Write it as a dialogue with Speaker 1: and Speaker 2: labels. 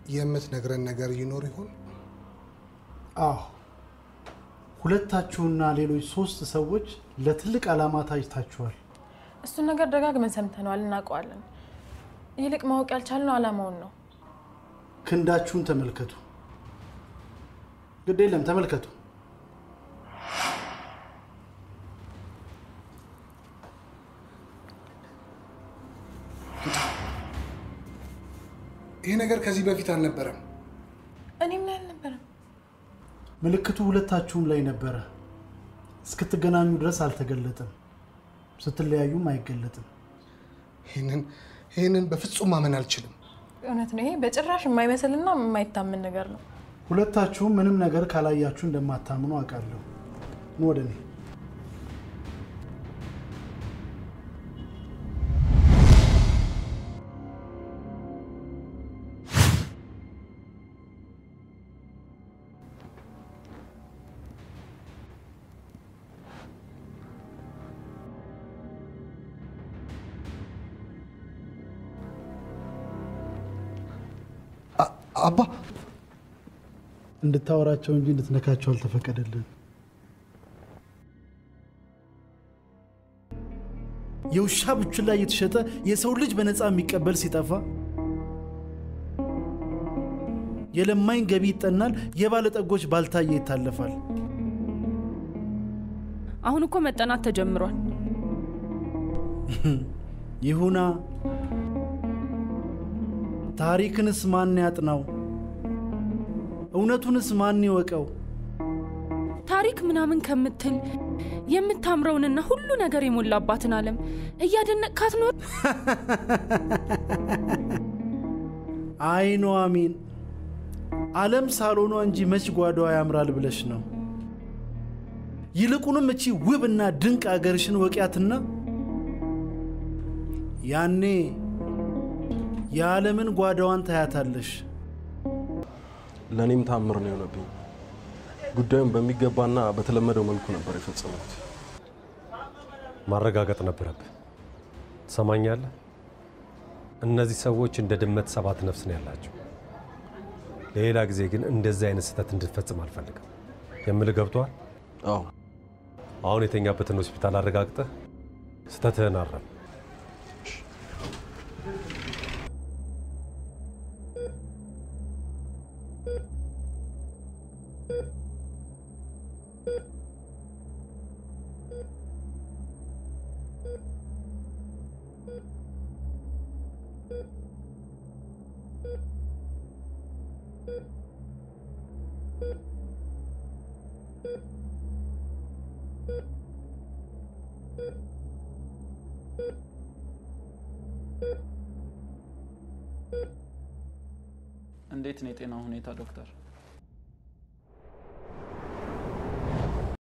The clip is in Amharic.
Speaker 1: የምትነግረን ነገር ይኖር ይሆን?
Speaker 2: አዎ ሁለታችሁና ሌሎች ሶስት ሰዎች ለትልቅ ዓላማ ታጭታችኋል።
Speaker 3: እሱን ነገር ደጋግመን ሰምተነዋል፣ እናውቀዋለን። ይልቅ ማወቅ ያልቻልነው ዓላማውን ነው።
Speaker 2: ክንዳችሁን ተመልከቱ። ግድ የለም ተመልከቱ።
Speaker 1: ይሄ ነገር ከዚህ በፊት አልነበረም።
Speaker 3: እኔም ላይ አልነበረም።
Speaker 2: ምልክቱ ሁለታችሁም ላይ ነበረ። እስክትገናኙ ድረስ አልተገለጠም። ስትለያዩም አይገለጥም።
Speaker 1: ይህንን ይህንን በፍጹም ማመን አልችልም።
Speaker 3: እውነት ነው። ይሄ በጭራሽ የማይመስልና የማይታመን ነገር ነው።
Speaker 2: ሁለታችሁም ምንም ነገር ካላያችሁ እንደማታምኑ አውቃለሁ። ኑ ወደ እኔ።
Speaker 1: አባ
Speaker 2: እንድታወራቸው እንጂ እንድትነካቸው አልተፈቀደልን። የውሻ ቡችላ እየተሸጠ የሰው ልጅ በነፃ የሚቀበል ሲጠፋ የለማኝ ገቢ ይጠናል፣ የባለጠጎች ባልታየ ይታለፋል።
Speaker 4: አሁን እኮ መጠናት ተጀምሯል።
Speaker 2: ይሁና። ታሪክንስ ማን ያጥናው? እውነቱንስ ማን ይወቀው?
Speaker 4: ታሪክ ምናምን ከምትል የምታምረውንና ሁሉ ነገር የሞላባትን ዓለም እያደነቅካት ኖር።
Speaker 2: አይ ኑሐሚን፣ ዓለም ሳሎኗ እንጂ መች ጓዳዋ ያምራል ብለሽ ነው? ይልቁንም እቺ ውብና ድንቅ አገርሽን ወቂያትና ያኔ የዓለምን ጓዳዋን ታያታለሽ።
Speaker 5: ለእኔም ታምር ነው የሆነብኝ። ጉዳዩን በሚገባና በተለመደው መልኩ ነበር የፈጸሙት።
Speaker 6: ማረጋገጥ ነበረብህ። ትሰማኛለህ? እነዚህ ሰዎች እንደ ድመት ሰባት ነፍስ ነው ያላቸው። ሌላ ጊዜ ግን እንደዚህ አይነት ስህተት እንድትፈጽም አልፈልግም። የምልህ ገብቶሃል?
Speaker 5: አዎ።
Speaker 6: አሁን የተኛበትን ሆስፒታል አረጋግጠህ ስህተትህን አረም።
Speaker 7: እንዴት ነው የጤና ሁኔታ ዶክተር?